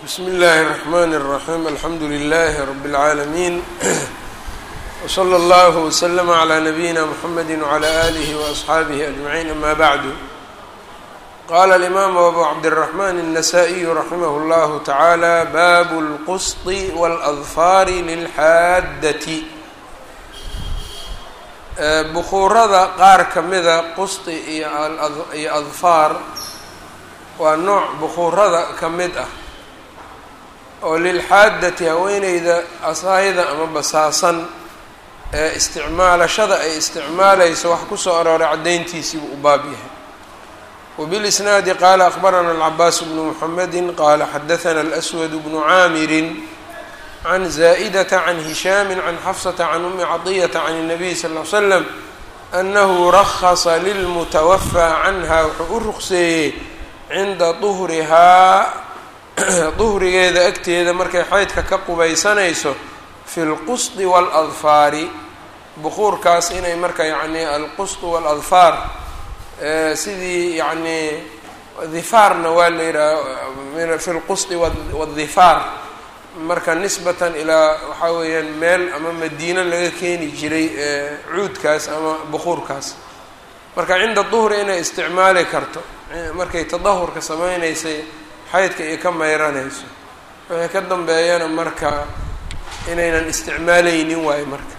bsm اllh الرحmn الرaحيم alxamdu لlh رb العaalمين وslى اllه وsلم عlى نbyina mحamedi وعlى آlih وأصxaabih أجمعين amا bعd qala الإmam أbu cabdالرحmn النsائي raximh اllah taعalى bab الqsط والأظfar lلxaadaة bukuurada qaar kamida qusطi iyo adfaar waa nooc bukuurada ka mid ah oo lilxaadati haweeneyda asaayada ama basaasan ee isticmaalashada ay isticmaalayso wax kusoo arooray caddayntiisiibuu u baab yahay wabilisnaadi qaala akbarana alcabaas bnu muxamedi qaala xadathana alswad bnu caamirin can zaa'idata can hishaami can xafsata can umi cadiyata can الnabiy sal ly slam anahu rahasa lilmutawafaa canha wuxuu u ruqseeyey cinda duhrihaa duhrigeeda agteeda markay xaydka ka qubaysanayso fi lqusdi waaladfaari bukuurkaas inay marka yacni alqusd waaladfaar sidii yacnii difaarna waa la yidhaha fi lqusdi wadifaar marka nisbatan ilaa waxaa weeyaan meel ama madiino laga keeni jiray cuudkaas ama bukuurkaas marka cinda duhri inay isticmaali karto markay tadahurka sameynaysay xaydka iyo ka mayranayso wixii ka dambeeyana marka inaynan isticmaaleynin waayo marka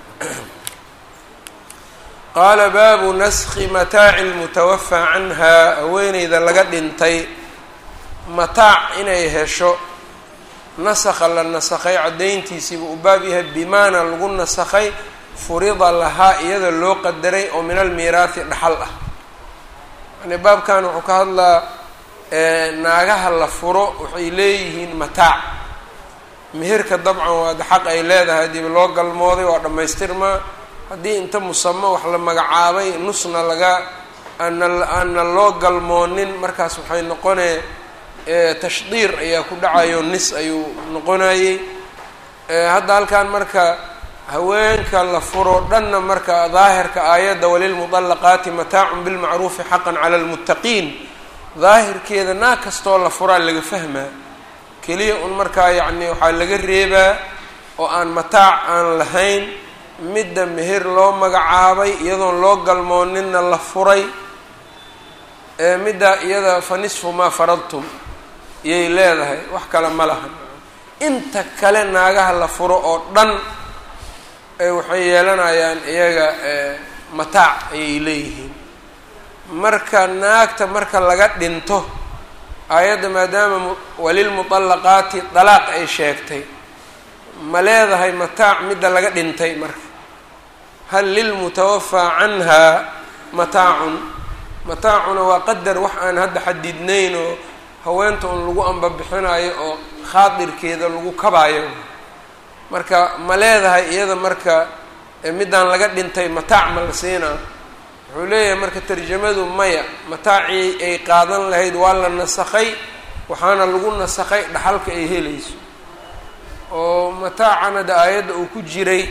qaala baabu naskhi mataaci lmutawafaa canhaa haweeneyda laga dhintay mataac inay hesho nasakha la nasakhay caddayntiisiiba u baab yahay bimaana lagu nasakhay furida lahaa iyada loo qadaray oo min almiiraathi dhaxal ah yani baabkan wuxuu ka hadlaa naagaha la furo waxay leeyihiin mataac meherka dabcan waada xaq ay leedahay hadiiba loo galmooday waa dhammaystirmaa haddii inta musamo wax la magacaabay nusna laga aana aana loo galmoonin markaas waxay noqonee tashdiir ayaa ku dhacayo nis ayuu noqonayey hadda halkan marka haweenka la furo dhanna marka daahirka aayadda walilmudallaqaati mataacun bilmacruufi xaqan cala lmuttaqiin daahirkeeda naag kastoo la furaa laga fahmaa keliya un markaa yacni waxaa laga reebaa oo aan mataac aan lahayn midda meher loo magacaabay iyadoon loo galmooninna la furay midda iyada fa nisfu maa faradtum iyay leedahay wax kale ma lahan inta kale naagaha la furo oo dhan waxay yeelanayaan iyaga mataac ayay leeyihiin marka naagta marka laga dhinto aayadda maadaama walilmuطallaqaati dalaaq ay sheegtay ma leedahay mataac midda laga dhintay marka hal lilmutawafaa canhaa mataacun mataacuna waa qadar wax aan hadda xadidnayn oo haweenta un lagu ambabixinayo oo khaadirkeeda lagu kabaayo marka ma leedahay iyada marka middaan laga dhintay mataac ma la siinaa wuxuu leeyahay marka tarjamadu maya mataacii ay qaadan lahayd waa la nasakhay waxaana lagu nasakhay dhaxalka ay helayso oo mataacana da aayadda uu ku jiray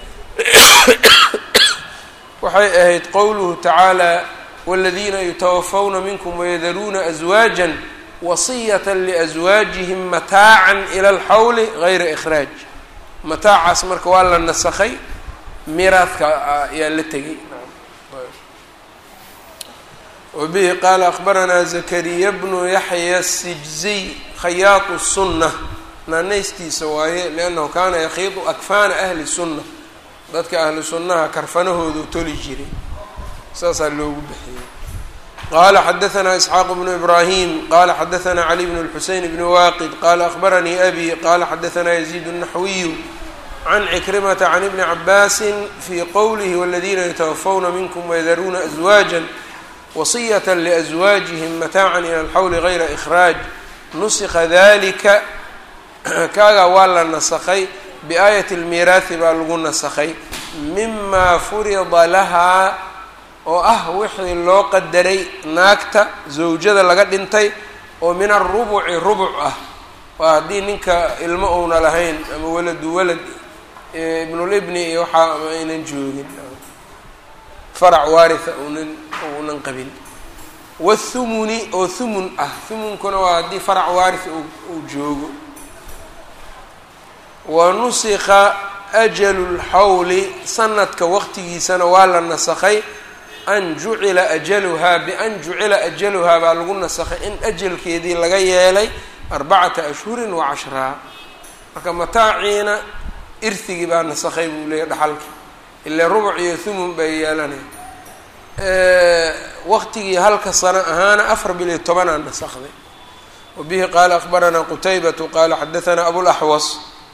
waxay ahayd qowluhu tacaala waladiina yutawafawna minkum wayadaruuna aswaaja wasiyata liaswaajihim mataacan ila alxawli gayra ikhraaj mataacaas marka waa la nasakhay miiraadka ayaa la tegay wbihi qaala akbaranaa zakariya bnu yaxya sijziy khayaatu sunna naanaystiisa waaye liannahu kaana yakhiidu akfaana ahli sunna dadka ahlu sunnaha karfanahoodu toli jiray saasaa loogu bixiyey qaala xadaanaa isxaaq bnu ibraahim qaala xadaanaa cali bn lxuseyn bni waaqid qaala akbaranii abi qaala xadaanaa yaziid الnaxwiyu can cikrimata can ibni cabaasi fii qowlihi waladiina yatawafawna minkum wayadaruuna aswaaja wasiyata liaswaajihim mataacan ila alxawli gayra ikhraaj nusikha dalika kaagaa waa la nasakhay biaayati almiiraahi baa lagu nasakhay mimaa furida lahaa oo ah wixii loo qadaray naagta zawjada laga dhintay oo min arubuci rubuc ah waa haddii ninka ilmo uuna lahayn ama waladu walad ibnulibni iyo waxaa ama aynan joogin farac waaritha unan uunan qabin wathumuni oo thumun ah thumunkuna waa haddii farac waarith uu joogo wa nusikha ajalu lxawli sanadka waqtigiisana waa la nasakhay an jucila ajaluhaa bian jucila ajaluhaa baa lagu nasakhay in ajalkeedii laga yeelay arbacata ashhurin wa cashraa marka mataaciina irhigii baa nasakhay buu leeyahy dhaxalki ilaa rubuc iyo thumun bay yeelanaya waqtigii halka sano ahaana afar bil iyo tobanaa nasakday wa bihi qaala akbaranaa qutaybatu qaala xadahanaa abulaxwas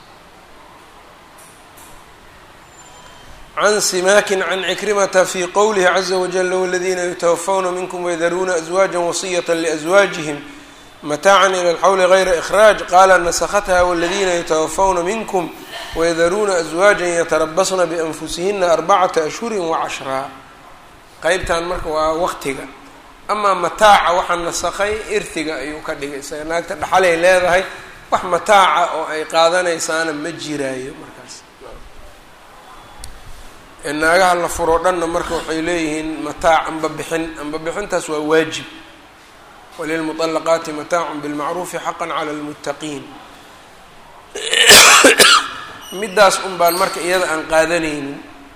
can simakin can cikrimata fi qowlihi caza wajala waladiina yutawafawna minkum waydaruuna aswaaja wasiyata liaswaajihim mataacan ila alxawli gayra ikhraaj qaala nasakhatha waladiina yutawafawna minkum waydaruuna aswaajan yatarabasna bianfusihina arbacata ashhurin wacashraa qeybtan marka waa waqtiga amaa mataaca waxaa nasakhay irtiga ayuu ka dhigay isaga naagta dhaxalay leedahay wax mataaca oo ay qaadanaysaana ma jiraayo markaas naagaha la furo dhanna marka waxay leeyihiin mataac amba bixin amba bixintaas waa waajib walilmuطalaqaati mataacun bilmacruufi xaqan cala lmuttaqiin middaas un baan marka iyada aan qaadanaynin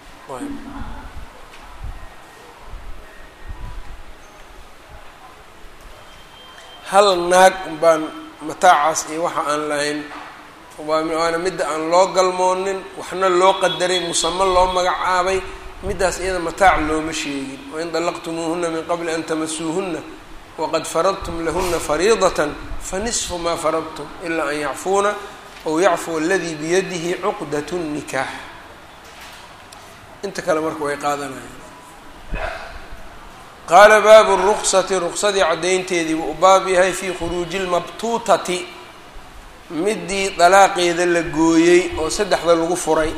hal naag un baan mataacaas iyo waxa aan lahayn waana midda aan loo galmoonin waxna loo qadaray musamo loo magacaabay middaas iyada mataac looma sheegin wain dallaqtumuuhuna min qabli an tamasuuhuna waqad faradtum lahuna fariidatan fanisfu maa faradtum ilaa an yacfuuna aw yacfuu aladii biyadihi cuqdat nikaax inta kale marka way qaadanayaan qaala baabu ruksati ruksadii caddaynteedii buu u baab yahay fii khuruuji lmabtuutati midii dalaaqeeda la gooyey oo saddexda lagu furay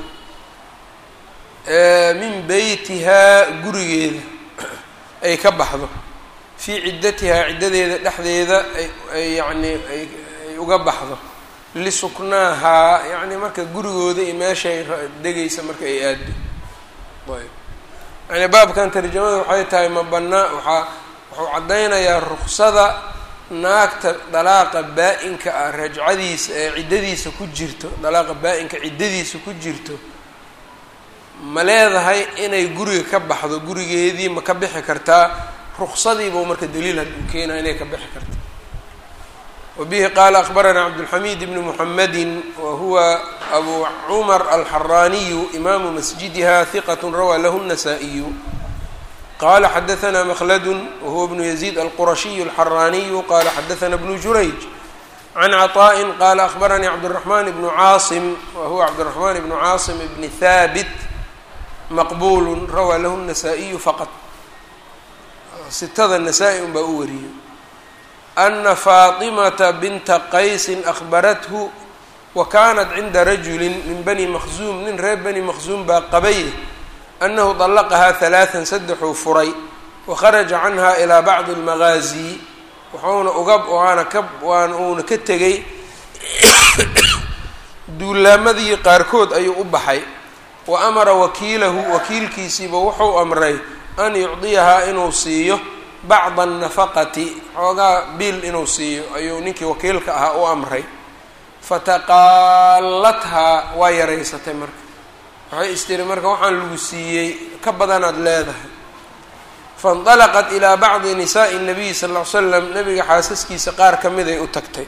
min beytihaa gurigeeda ay ka baxdo fii ciddatihaa ciddadeeda dhexdeeda ay yacni ay uga baxdo lisuknaahaa yacni marka gurigooda iyo meeshay degaysa marka ay aado ayb yani baabkan tarjamada waxay tahay ma banaa waxaa wuxuu caddaynayaa ruksada naagta dalaaqa baa-inka ah rajcadiisa ee ciddadiisa ku jirto dalaaqa baa-inka ciddadiisa ku jirto ma leedahay inay guriga ka baxdo gurigeedii ma ka bixi kartaa ruksadiibuu marka daliil hadduu keenaya inay ka bixi karta wa bihi qaala akbaranaa cabdulxamiid bni muxamedin wa huwa abu cumar alxaraaniyu imaamu masjidiha hiqat rawaa lahu الnasaa-iyu qala xadaثna mkhladu wahuwa bnu yaziid alqurashiyu alxaraaniyu qala xadaثna bnu jurayj can caطaءi qala akbaranii cabdالraxman bnu caasim wa huwa cabdالraxman bnu caasim bni haabit maqbulu rawaa lahu الnasaa-iyu faqط sitada nasaa-i un baa u wariyey ana faaطimata binta qaysi akbarathu wa kanat cinda rajuli min bani maqzuum nin reer bani maqzuum baa qabay anahu طalaqahaa halaثan saddexuu furay wakharaja canha ilaa bacdi اlmagaazi wuxuuna uga waana ka waan uuna ka tegay duulaamadii qaarkood ayuu u baxay wa amara wakiilahu wakiilkiisiiba wuxuu amray an yucdiyahaa inuu siiyo bacda الnafaqati xoogaa biil inuu siiyo ayuu ninkii wakiilka ahaa u amray fataqaalathaa waa yaraysatay marka waxay istiri marka waxaan lagu siiyey ka badanaad leedahay faاnطalaqat ilaa bacdi nisaaءi الnabiyi sal ll ly slam nabiga xaasaskiisa qaar ka miday u tagtay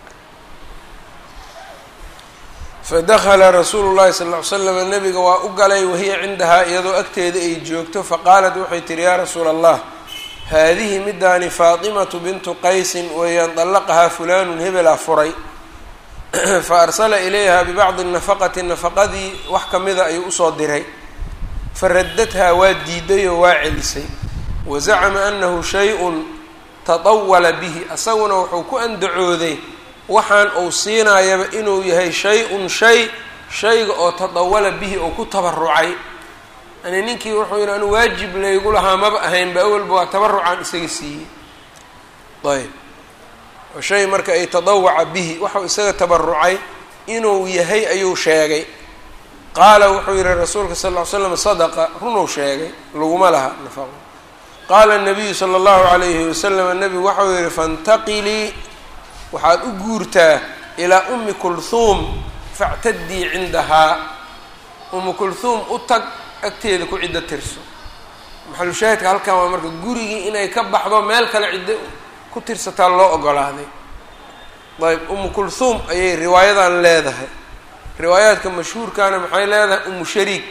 fadakla rasuulu llahi sal ly slam nabiga waa u galay wahiya cindahaa iyadoo agteeda ay joogto faqaalat waxay tihi yaa rasuula allah haadihi midaani faatimatu bintu qaysin weeyaan طalaqahaa fulanu hebelaa furay faarsala ilayha bibacdi nafaqati nafaqadii wax kamida ayuu usoo diray faradadhaa waa diiday oo waa celisay wazacama anahu shay-un taطawala bihi asaguna wuxuu ku andacooday waxaan uu siinaayaba inuu yahay shay-un shay shayga oo tadawala bihi oo ku tabarucay yani ninkii wuxuu yihi anu waajib laygu lahaa maba ahaynba awalba waa tabarucaan isaga siiyey ayb oo shay marka ay tadawaca bihi waxau isaga tabarucay inuu yahay ayuu sheegay qaala wuxuu yihi rasuulka sal ll ly slam sadaqa runuu sheegay laguma laha nafaqo qaala nabiyu sala allahu calayhi wasalam nabigu waxau yihi faintaqilii waxaad u guurtaa ilaa ummi kulhuum factadii cindahaa umu kulhuum u tag agteeda ku ciddo tirso maxalushaahidka halkan waa marka gurigii inay ka baxdo meel kale ciddo ku tirsataa loo ogolaaday ayb umu kulhuum ayay riwaayadan leedahay riwaayaadka mashhuurkana maxay leedahay umu shariik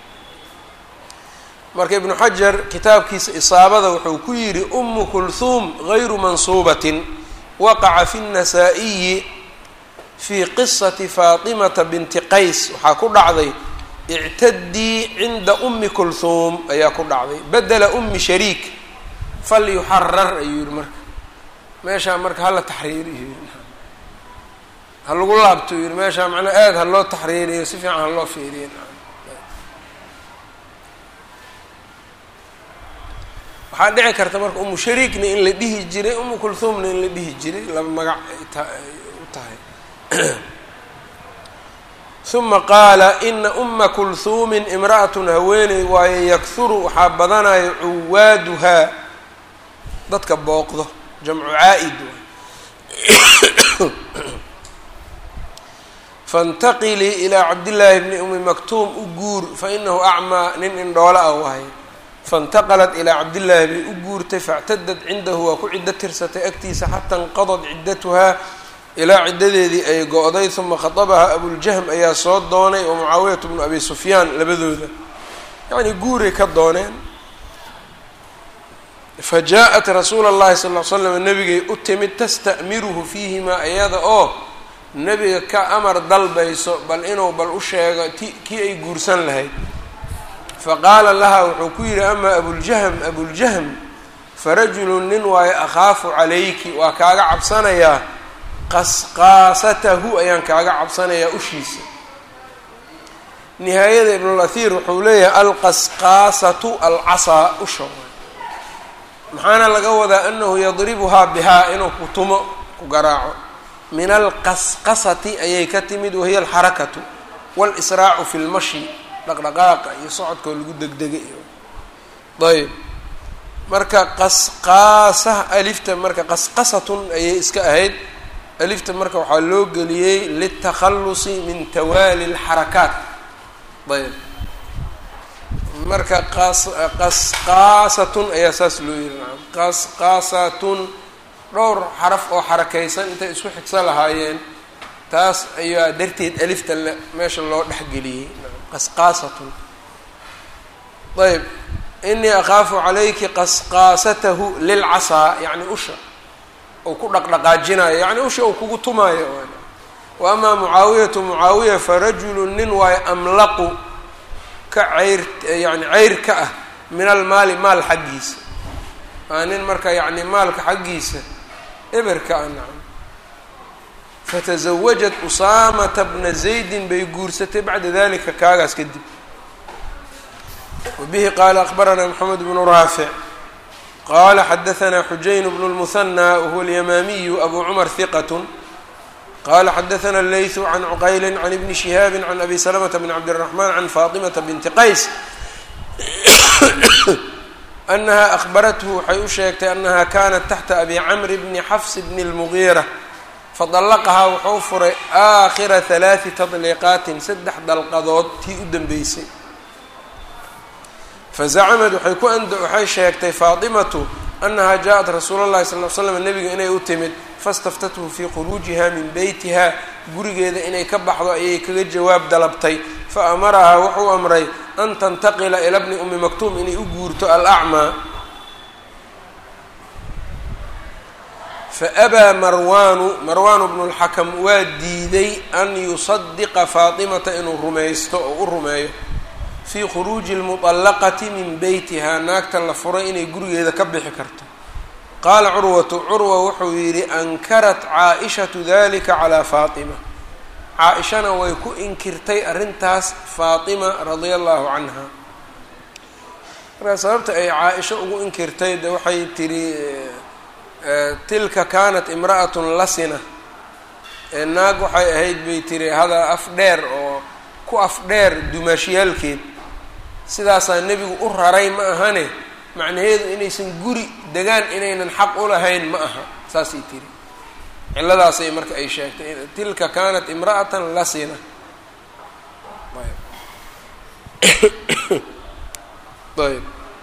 marka ibnu xajar kitaabkiisa isaabada wuxuu ku yidhi umu kulhuum gayru mansuubatin waqaca fi الnasaa-iyi fii qisati faatimata binti qays waxaa ku dhacday ictadii cinda umi kulhuum ayaa ku dhacday bedela umi shariik fal yuxarar ayuu yihi marka meeshaa marka hala taxriiriyo ha lagu laabto yidhi meeshaa macnaa aada ha loo taxriiriyo si fiican ha loo fiiriyo waxaa dhici karta marka umu shariikna in la dhihi jiray umu kulhuumna in la dhihi jiray laba magac ay u tahay uma qaala ina uma kulhuumin imra'atun haweeney waaye yakhuru waxaa badanayo cuwaaduhaa dadka booqdo jamcu caa'id faاntaqilii ilaa cabdillaahi bni umi maktuum u guur fainahu acmaa nin indhoolo ah wahay faاntaqalat ilaa cabdillaahi bay u guurtay faاctadad cindahu waa ku ciddo tirsatay agtiisa xata inqadad ciddatuhaa ilaa ciddadeedii ay go-day uma khadabahaa abuljahm ayaa soo doonay wa mucaawiyatu bnu abi sufyaan labadooda yacnii guuray ka dooneen fa jaa-at rasuula اllahi sal l slam nabigay u timid tasta'miruhu fiihimaa iyada oo nebiga ka amar dalbayso bal inuu bal u sheego ti kii ay guursan lahayd faqaala laha wuxuu ku yidhi amaa abuljahm abuljahm farajulun nin waayo akhaafu calayki waa kaaga cabsanayaa qasqaasatahu ayaan kaaga cabsanayaa ushiisa nihaayada ibnulahir wuxuu leeyahay alqasqaasatu alcasaa usha maxaana laga wadaa anahu yadribuhaa bihaa inuu ku tumo ku garaaco min alqasqasati ayay ka timid wahiya alxarakatu walisraacu fi lmashi dhaqdhaqaaqa iyo socodkoo lagu degdega iyo ayb marka qasqaasa alifta marka qasqasatun ayay iska ahayd alifta marka waxaa loo geliyey litakhalusi min tawaali lxarakaat ayb marka qasqaasatun ayaa saas loo yihi naam qasqaasatun dhowr xaraf oo xarakaysan intay isku xigsa lahaayeen taas ayaa darteed alifta meesha loo dhexgeliyey qasqaasatun ayb inii akhaafu calayki qasqaasatahu lilcasaa yacni usha ou ku dhaqdhaqaajinayo yacni usha uu kugu tumaayo wa amaa mucaawiyatu mucaawiya farajulu nin waayo amlaqu ka ceyr yani ceyr ka ah min almaali maal xaggiisa waa nin marka yacni maalka xaggiisa eberka ah nacam fatasawajat usaamata bna zaydin bay guursatay bacda dalika kaagaas kadib wabihi qaala akbaranaa moxamed bnu raafic qala xadaanaa xujayn bnu lmuhanى wahuwa alyamaamiyu abu cumar hiqat qala xadaana leytu can cuqayli can ibni shihaabi can abi salamata bn cabdiraxman can faatimata binti qays anaha ahbarathu waxay u sheegtay anaha kanat taxta abi camri bni xafs bni اlmugiira fadallaqahaa wuxuu furay aakhira halaati tadliiqaatin saddex dalqadood tii u dambeysay fazacamad waxay ku and waxay sheegtay faatimatu anaha jaa-at rasuula llahi sal l slam nebiga inay u timid fastaftathu fii khuruujiha min beytiha gurigeeda inay ka baxdo ayay kaga jawaab dalabtay fa amarahaa wuxuu amray an tantaqila ila bni umi maktuum inay u guurto alacmaa faabaa marwaanu marwaanu bnu lxakam waa diiday an yusadiqa faatimata inuu rumaysto oo u rumeeyo fii khuruuji lmuطallaqati min beytiha naagta la furay inay gurigeeda ka bixi karto qaala curwatu curwa wuxuu yidhi ankarat caa-ishatu dalika calaa faatima caa-ishana way ku inkirtay arrintaas faatima radia allahu canha markaa sababta ay caa-isho ugu inkirtay de waxay tidhi tilka kaanat imra'atun lasina naag waxay ahayd bay tiri hada af dheer oo ku af dheer dumaashiyaalkeed sidaasaa nebigu u raray ma ahane macnaheedu inaysan guri degaan inaynan xaq u lahayn ma aha saasay tiri ciladaasay marka ay sheegtay tilka kaanat imra'atan lasina ayb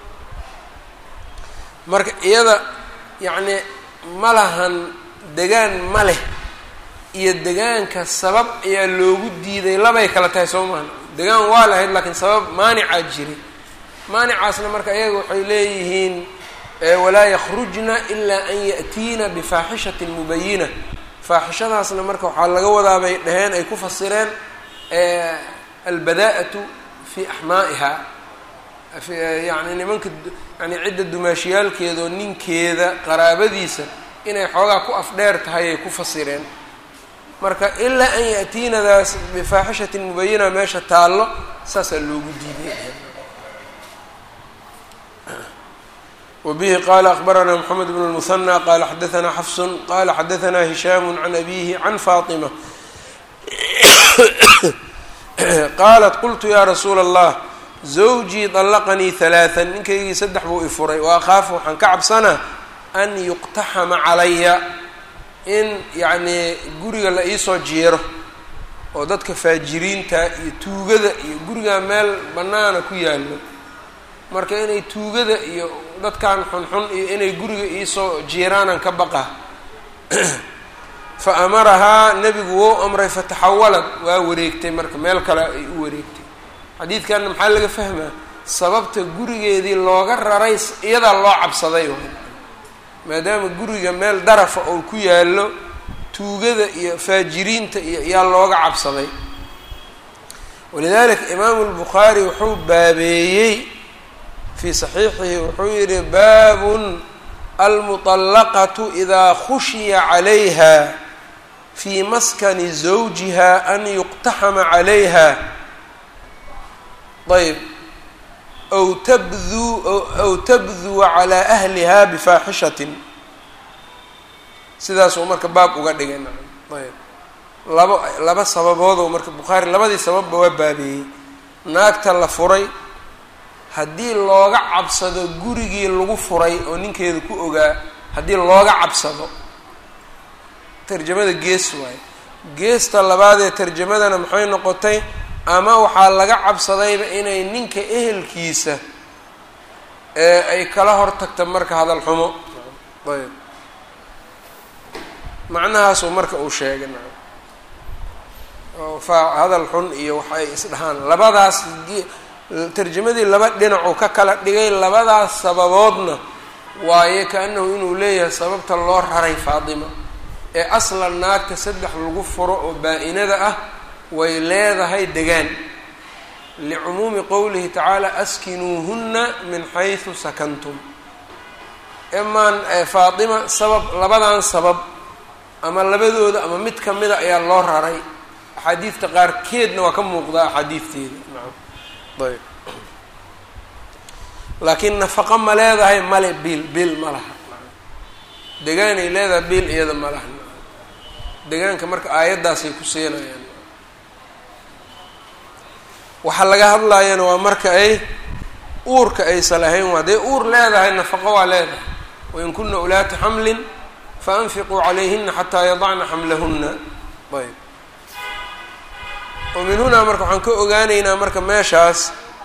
marka iyada yacni ma lahan degaan ma leh iyo degaanka sabab ayaa loogu diiday labay kala tahay soo maha degaan waa lahayd laakiin sabab maanicaa jiray maanicaasna marka iyaga waxay leeyihiin walaa yakhrujna ilaa an ya'tiina bifaaxishatin mubayina faaxishadaasna marka waxaa laga wadaa bay dhaheen ay ku fasireen albadaa'atu fi axmaa'iha yani nimanka yani cidda dumaashiyaalkeeda oo ninkeeda qaraabadiisa inay xoogaa ku afdheer tahay ay ku fasireen marka ilaa an ya'tiinadaas bifaaxishatin mubayina meesha taallo saasaa loogu diiday wbihi qala akbarana mxamed bn اlmuhanى qala xadaثna xafsu qala xadaثna hishaam can abihi can faطima qaalat qultu ya rasuula اllah zawjii طalaqanii ثalaaثa ninkaygii saddex buu ifuray wa akhaafu waxaan ka cabsanaa an yuqtaxama calaya in yacnii guriga la iisoo jeero oo dadka faajiriinta iyo tuugada iyo gurigaa meel bannaana ku yaalo marka inay tuugada iyo dadkan xunxun iyo inay guriga iisoo jiiraanan ka baqa fa amarahaa nebigu wou amray fataxawalad waa wareegtay marka meel kale ay u wareegtay xadiidkanna maxaa laga fahmaa sababta gurigeedii looga raray iyadaa loo cabsaday maadaama guriga meel darafa oo ku yaallo tuugada iyo faajiriinta iyo yaa looga cabsaday walidalika imaamu lbukhaari wuxuu baabeeyey fii saxiixihi wuxuu yihi baabun almuطallaqatu idaa khushiya calayha fii maskani zawjiha an yuqtaxama calayha ayb aw tabduu aw tabduwa calaa ahliha bifaaxishatin sidaasuu marka baab uga dhigay ayb laba laba sababoodoo marka bukhaari labadii sababba waa baabeeyey naagta la furay haddii looga cabsado gurigii lagu furay oo ninkeeda ku ogaa haddii looga cabsado tarjamada gees waaye geesta labaadee tarjamadana maxay noqotay ama waxaa laga cabsadayba inay ninka ehelkiisa ee ay kala hor tagta marka hadal xumo ayb macnahaasuu marka uu sheegay oo fa hadal xun iyo wax ay isdhahaan labadaas tarjamadii laba dhinacuu ka kala dhigay labadaas sababoodna waaye ka-annahu inuu leeyahay sababta loo raray faatima ee aslan naagta saddex lagu furo oo baa-inada ah way leedahay degaan licumuumi qowlihi tacaala askinuuhunna min xaysu sakantum imaan faatima sabab labadan sabab ama labadooda ama mid kamida ayaa loo raray axaadiidta qaarkeedna waa ka muuqdaa axaadiidteeda ayb laakiin nafaqo ma leedahay male biil biil ma laha degaanay leedahay biil iyada ma laha degaanka marka aayaddaasay ku siinayaan waxaa laga hadlaayana waa marka ay uurka aysan lahayn waa hadday uur leedahay nafaqo waa leedahay wain kuna ulaati xamlin faanfiquu calayhina xataa yadacna xamlahuna ayb oo min hunaa marka waxaan ka ogaanaynaa marka meeshaas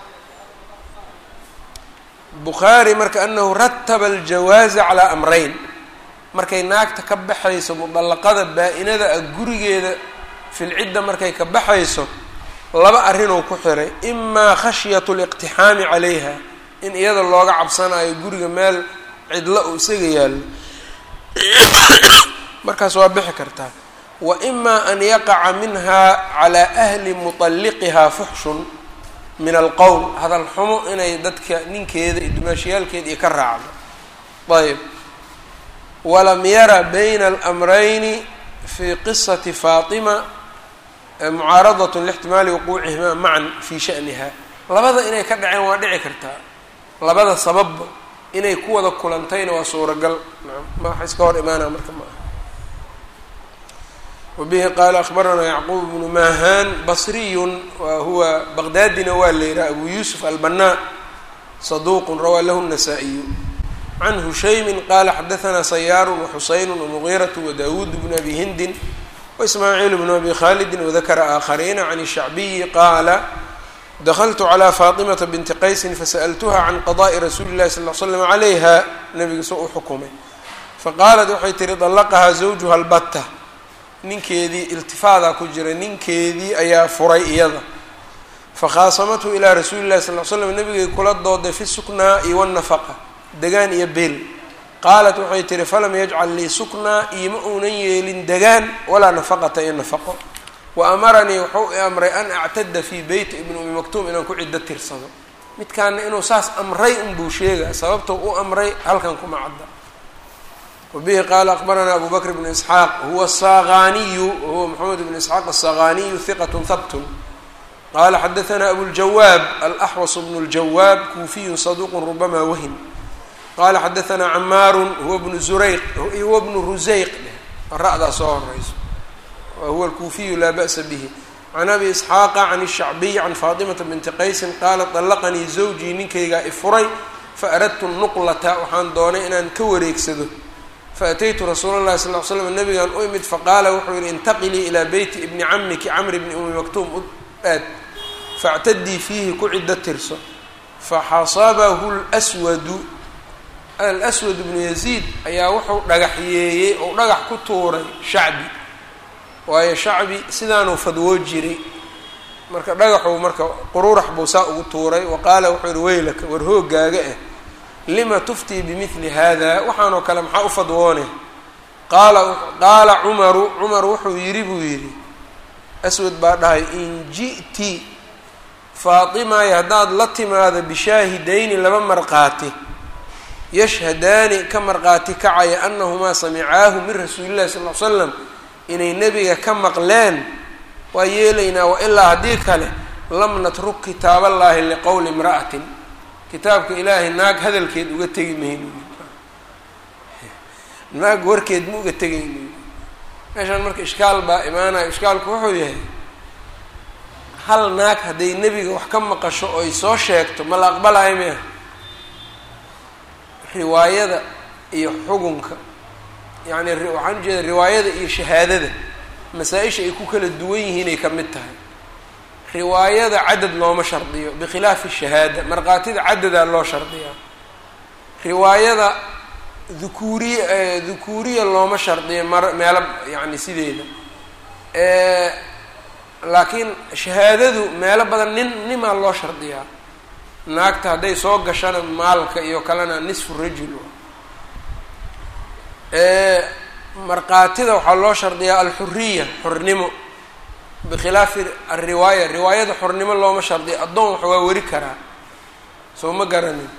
bukhaari marka anahu rataba aljawaaza calaa amreyn markay naagta ka baxayso mudallaqada baa-inada ah gurigeeda filcidda markay ka baxayso laba arrinuu ku xiray imaa khashyatu liqtixaami calayha in iyada looga cabsanayo guriga meel cidlo uu isaga yaallo markaas waa bixi kartaa wa imaa an yaqaca minha calaa ahli muطalliqiha fuxshun min alqowl hadal xumo inay dadka ninkeeda iyo dumaashiyaalkeeda iyo ka raacdo ayb walam yara bayna alamrayni fi qisati faatima mucaaradat lixtimaali wuquucihima macan fi shaniha labada inay ka dhaceen waa dhici kartaa labada sababba inay ku wada kulantayna waa suuragal ma wax iska hor imaanaa marka ma aha wabihi qaala akbaranaa yacquub bnu mahan basriyun wa huwa baqdaadina waa la yihaha abu yuusuf albanaa saduuqun rawaa lahu الnasaa-iyu can hushaymin qaala xadahanaa sayaaru waxusaynu wamugiiratu wadawuud bnu abi hindin waismaaciil bnu abi khalidin wadakara aakhariina can shacbiyi qaala dakltu calى faaطimata binti qaysin fasa'ltuha can qadaءi rasuuli اllahi sal ll slam calayha nabiga soo u xukumay faqaalat waxay tihi dallaqahaa zawjuha albatta ninkeedii iltifaadaa ku jira ninkeedii ayaa furay iyada fakhaasamathu ilaa rasuuli llahi sal l slam nabigay kula dooday fi suknaa iyo wanafaqa degaan iyo beel qaalat waxay tihi falam yajcal lii suknaa iima uunan yeelin degaan walaa nafaqata iyo nafaqo wa amaranii wuxuu i amray an actada fii beyti ibni umi maktuum inaan ku ciddo tirsado midkaana inuu saas amray unbuu sheegaa sababtou u amray halkan kuma cadda wabihi qaala akbaranaa abu bakr bnu isxaaq huwa asaqaniyu huwa maxamed bnu isxaaq asaqaniyu hiqat habtun qala xadaanaa abuljawaab alaxwas bnu ljawaab kuufiyu saduuqu rubama wahin qala xadaanaa camaaru huwa bnu zurayq huwa bnu rusayq ra-daa soo horeyso huwa alkuufiyu laa ba'sa bihi can abi isxaaqa can الshacbiy can faatimata binti qaysin qaalat طallaqanii zawjii ninkaygaa ifuray faaradtu nuqlata waxaan doonay inaan ka wareegsado faataytu rasuula اllahi sal l slam nabigaan u imid faqaala wuxuu yihi intaqilii ilaa beyti ibni camiki camri bni umi maktuum u aad factadii fiihi ku ciddo tirso faxasabahu lswadu alswad bnu yaziid ayaa wuxuu dhagaxyeeyey ou dhagax ku tuuray shacbi waayo shacbi sidaanuu fadwoo jiray marka dhagaxuu marka qururax buu saa ugu tuuray wa qaala wuxuu yihi weylaka war hoogaaga ah lima tuftii bimidli hada waxaanoo kale maxaa u fadwoone qaala qaala cumaru cumar wuxuu yidhi buu yidhi aswad baa dhahay in ji'ti faatimay haddaad la timaado bishaahidayni laba marqaati yashhadaani ka marqaati kacaya anahumaa samicaahu min rasuulillahi sal l slam inay nebiga ka maqleen waa yeelaynaa wa ilaa haddii kale lam natruk kitaaballaahi liqowli imra'atin kitaabka ilaahay naag hadalkeed uga tegi mayno naag warkeed ma uga tegayno meeshaan marka ishkaal baa imaanayo ishkaalku wuxuu yahay hal naag hadday nebiga wax ka maqasho oy soo sheegto ma la aqbalayo miah riwaayada iyo xugunka yacni waxaan ujeeda riwaayada iyo shahaadada masaa-isha ay ku kala duwan yihiinay ka mid tahay riwaayada cadad looma shardiyo bikhilaafi shahaada markhaatida cadadaa loo shardiyaa riwaayada dhukuuriya dhukuuriya looma shardiyo mar meelo yacni sideeda laakiin shahaadadu meelo badan nin nimaa loo shardiyaa naagta hadday soo gashana maalka iyo kalena nisfu rajul markaatida waxaa loo shardiyaa alxuriya xornimo bikhilaafi alriwaaya riwaayada xornimo looma shardiyo addoon wax waa weri karaa soo ma garanin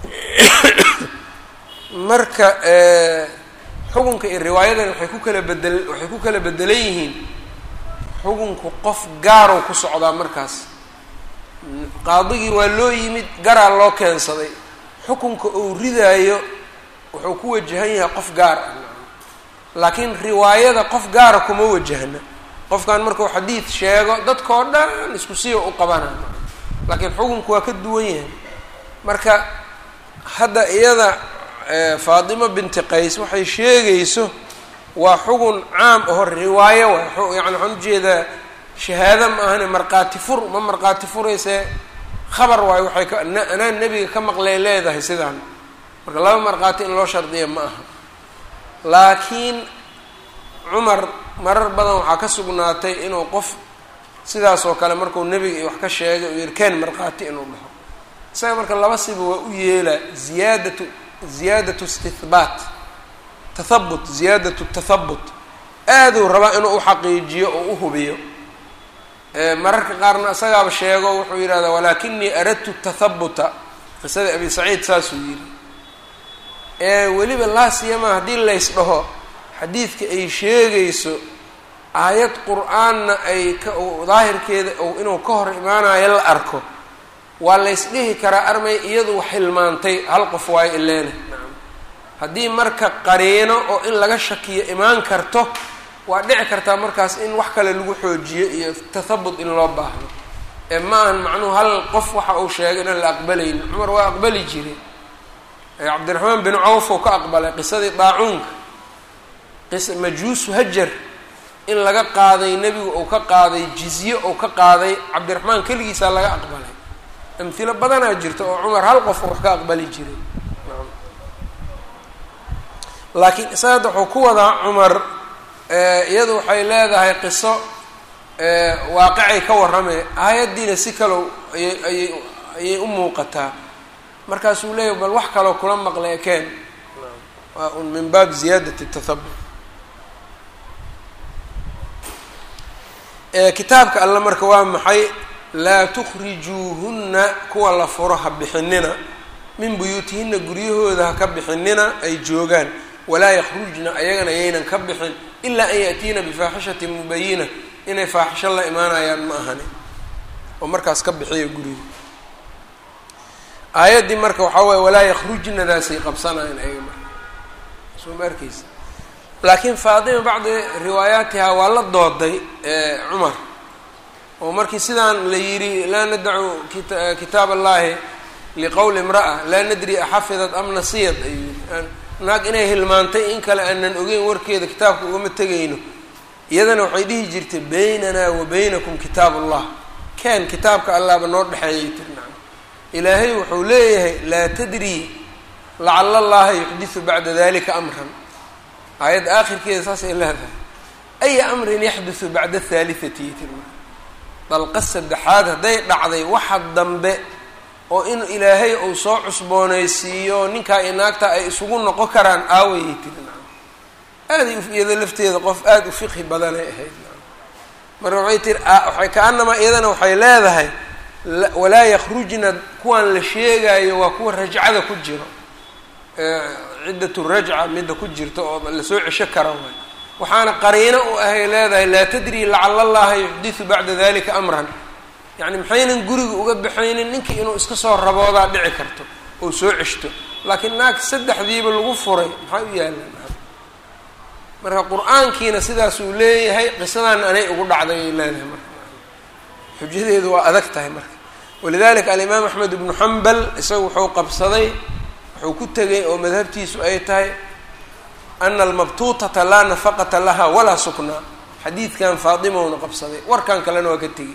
marka xukunka iyo riwaayadan waxay ku kala bedel waxay ku kala bedelan yihiin xukunku qof gaarow ku socdaa markaas qaadigii waa loo yimid garaa loo keensaday xukunka uu ridaayo wuxuu ku wajahan yahay qof gaar ah laakiin riwaayada qof gaara kuma wajahna qofkan markuu xadiid sheego dadkao dhan isku siya u qabana laakiin xukunku waa ka duwan yahay marka hadda iyada faatimo binti qays waxay sheegayso waa xugun caam aho riwaayo waay yani waxaan ujeedaa shahaado ma ahane markhaati fur ma markhaati furayse khabar waayo waxay ka anaa nebiga ka maqlay leedahay sidaan marka laba markhaati in loo shardiya ma aha laakiin cumar marar badan waxaa ka sugnaatay inuu qof sidaas oo kale markuu nebiga wax ka sheegay uu yirkeen markhaati inuu dhaho isaga marka laba siba waa u yeelaa ziyaadatu ziyaadatu istihbaat tathabut ziyaadatu tathabut aaduu rabaa inuu uxaqiijiyo oo u hubiyo mararka qaarna isagaaba sheego wuxuu yidhahdaa walaakinii aradtu tathabuta qisada abi saciid saasuu yidhi ee weliba laa siyama haddii lays dhaho xadiidka ay sheegayso aayad qur-aanna ay ka daahirkeeda inuu ka hor imaanayo la arko waa lays dhihi karaa armay iyadu wax hilmaantay hal qof waayo ileena haddii marka qariino oo in laga shakiyo imaan karto waa dhici kartaa markaas in wax kale lagu xoojiyo iyo tathabut in loo baahdo ee ma ahan macnuhu hal qof waxa uu sheegay inaan la aqbalaynin cumar waa aqbali jiray cabdiraxmaan bin cawf oo ka aqbalay qisadii daacuunka qisa majuusu hajar in laga qaaday nebigu uu ka qaaday jizye uu ka qaaday cabdiraxmaan keligiisaa laga aqbalay amhilo badanaa jirta oo cumar hal qof wax ka aqbali jiray laakiin isaga wuxuu ku wadaa cumar iyadu waxay leedahay qiso waaqicay ka warramay aayaddiina si kalow ayay ayay ayay u muuqataa markaasuu leeyahy bal wax kaloo kula maqlay ekeen waa un min baab ziyaadati tathabut kitaabka alle marka waa maxay laa tukhrijuuhunna kuwa la furo ha bixinina min buyuutihinna guryahooda ha ka bixinina ay joogaan walaa yakhrujna ayagana yaynan ka bixin ilaa an yaأtiina bifaaxishatin mubayina inay faaxisho la imaanayaan ma ahani oo markaas ka bixiya guriga aayaddii marka waxaa waye walaa yakhrujnadaasay qabsanayaan ayaga marka soo ma arkeysa laakiin faatima bacdi riwaayaatiha waa la dooday cumar oo markii sidaan la yidhi laa nadacu kitaab allahi liqowli imra'a laa nadri axafidat am nasiyad ayuu yii naag inay hilmaantay in kale aanan ogeyn warkeeda kitaabka ugama tegayno iyadana waxay dhihi jirtay baynana wa baynakum kitaab allah ken kitaabka allahba noo dhexeeyay tiri nacam ilaahay wuxuu leeyahay laa tadri lacala allaha yuxdisu bacda dalika amran aayadda aakhirkeeda saasay leedahay aya amrin yaxdusu bacda athaalithati tiri dalqa saddexaad hadday dhacday waxa dambe oo in ilaahay uu soo cusboonaysiiyo ninkaa iyo naagta ay isugu noqon karaan aawayay tiri nacam aaday iyada lafteeda qof aada u fiqhi badanay ahayd nacam marka waxay tiri waxay ka-anamaa iyadana waxay leedahay walaa yakhrujna kuwaan la sheegaayo waa kuwa rajcada ku jiro ciddatu rajca midda ku jirta oo lasoo cesho kara waay waxaana qariino u ahay leedahay laa tadri lacala allaha yuxdisu bacda dalika amran yacni maxaynan guriga uga baxaynin ninkii inuu iska soo raboodaa dhici karto oo soo ceshto laakiin naag saddexdiiba lagu furay maxaa u yaalaan marka qur-aankiina sidaasuu leeyahay qisadan anay ugu dhacday ay leedahay marka xujadeedu waa adag tahay marka walidalika alimaam axmed ibnu xambal isaga wuxuu qabsaday wuxuu ku tegay oo madhabtiisu ay tahay ana almabtuutata laa nafaqata laha walaa suknaa xadiidkan faadimowna qabsaday warkan kalena waa ka tegey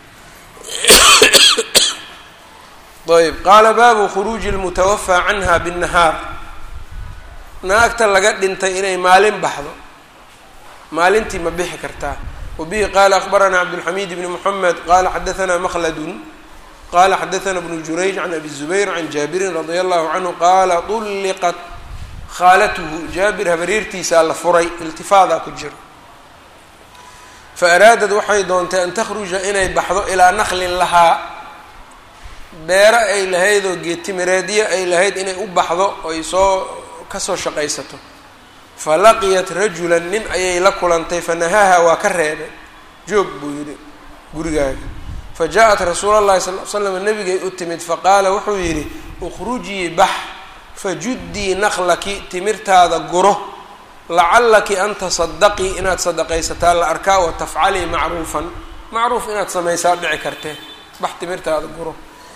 ayb qaala baabu khuruuji lmutawafaa canha binnahaar naagta laga dhintay inay maalin baxdo maalintii ma bixi kartaa wabihi qaala akbaranaa cabdulxamiid bni moxamed qaala xadaanaa makladun qala xadaana bnu jurayj can abi zubayr can jaabirin radia allahu canhu qaala ulliqat khaalatuhu jaabir habareertiisaa la furay iltifaadaa ku jiro fa araadad waxay doontay an takhruja inay baxdo ilaa naklin lahaa beero ay lahayd oo geetimireedyo ay lahayd inay u baxdo oy soo kasoo shaqaysato fa laqiyat rajulan nin ayay la kulantay fa nahaaha waa ka reebay joog buu yidhi gurigaaga fa jaa-at rasuul allahi sal l slam nabigay u timid faqaala wuxuu yidhi ukhrujii bax fajuddii naqlaki timirtaada guro lacallaki an tasadaqii inaad sadaqaysataa la arkaa wa tafcalii macruufan macruuf inaad samaysaa dhici kartee bax timirtaada guro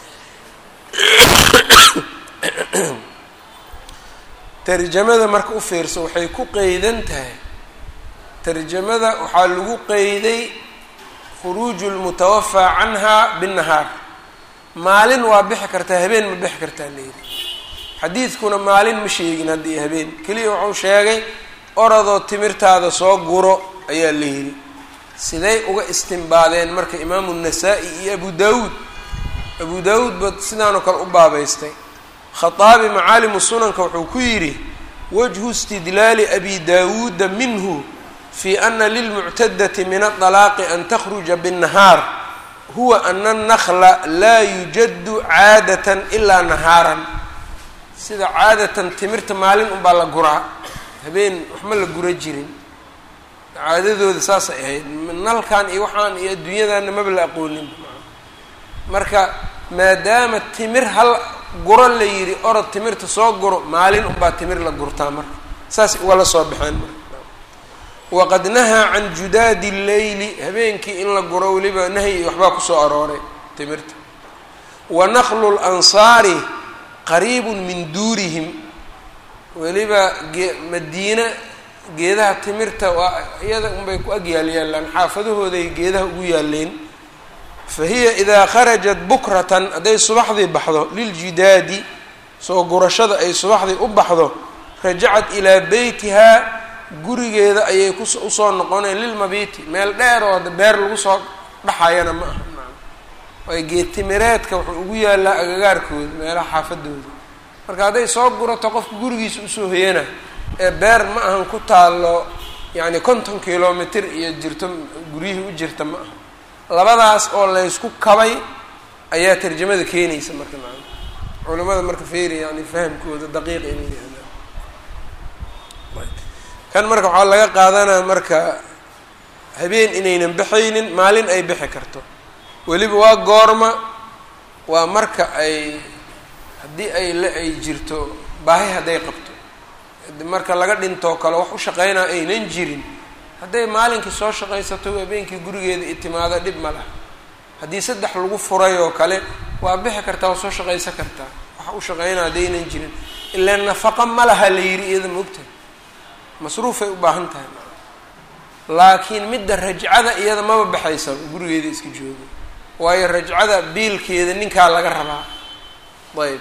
tarjamada marka u fiirso waxay ku qeydan tahay tarjamada waxaa lagu qeyday khuruuju lmutawafaa canha binnahaar maalin waa bixi kartaa habeen ma bixi kartaa layidhi xadiidkuna maalin ma sheegin haddii habeen keliya wuxuu sheegay orodoo timirtaada soo guro ayaa la yidhi siday uga istimbaadeen marka imaamu nasaa-i iyo abu daawuud abu daawuud ba sidaanoo kale u baabaystay khaaabi macaalimu sunanka wuxuu ku yidhi wajhu istidlaali abi daawuuda minhu fi ana lilmuctadati min aطalaaqi an takhruja binnahaar huwa ana annakla laa yujadu caadatan ilaa nahaaran sida caadatan timirta maalin unbaa la guraa habeen waxma la gura jirin caadadooda saasay ahayd nalkan iyo waxaan iyo adduunyadana maba la aqoonin marka maadaama timir hal guro la yidhi orod timirta soo guro maalin unbaa timir la gurtaa marka saas ugala soo baxeen marka waqad nahaa can judaadi leyli habeenkii in la guro weliba nahyi waxbaa kusoo arooray timirta wa naqlu lansaari qariibun min duurihim weliba ge madiine geedaha timirta waa iyada unbay ku ag yaal yaallaan xaafadahooday geedaha ugu yaaleen fa hiya idaa kharajat bukratan hadday subaxdii baxdo liljidaadi soo gurashada ay subaxdii u baxdo rajacat ilaa beytihaa gurigeeda ayay kus usoo noqoneen lilmabiiti meel dheer oo hadda beer lagu soo dhaxayana ma aha waay geedtimireedka wuxuu ugu yaallaa agagaarkooda meelaha xaafadooda marka hadday soo gurato qofka gurigiisa usoo hoyana ee beer ma ahan ku taallo yacni konton kilomitr iyo jirto guryihii u jirta ma aha labadaas oo laysku kabay ayaa tarjamada keenaysa marka maa culimada marka feeri yani fahamkooda daqiiq inuu yahdaan kan marka waxaa laga qaadanaya marka habeen inaynan baxaynin maalin ay bixi karto weliba waa goorma waa marka ay haddii ay la ay jirto baahi hadday qabto marka laga dhintoo kale wax u shaqeynaa aynan jirin hadday maalinkii soo shaqaysato habeenkii gurigeeda i timaado dhib ma laha haddii saddex lagu furay oo kale waa bixi kartaa waa soo shaqaysan kartaa wax u shaqeynaa haddaynan jirin ilaa nafaqa ma laha la yidhi iyada maogtahay masruufay u baahan tahay laakiin midda rajcada iyada maba baxaysaba gurigeeda iska joogo waayo rajcada biilkeeda ninkaa laga rabaa ayb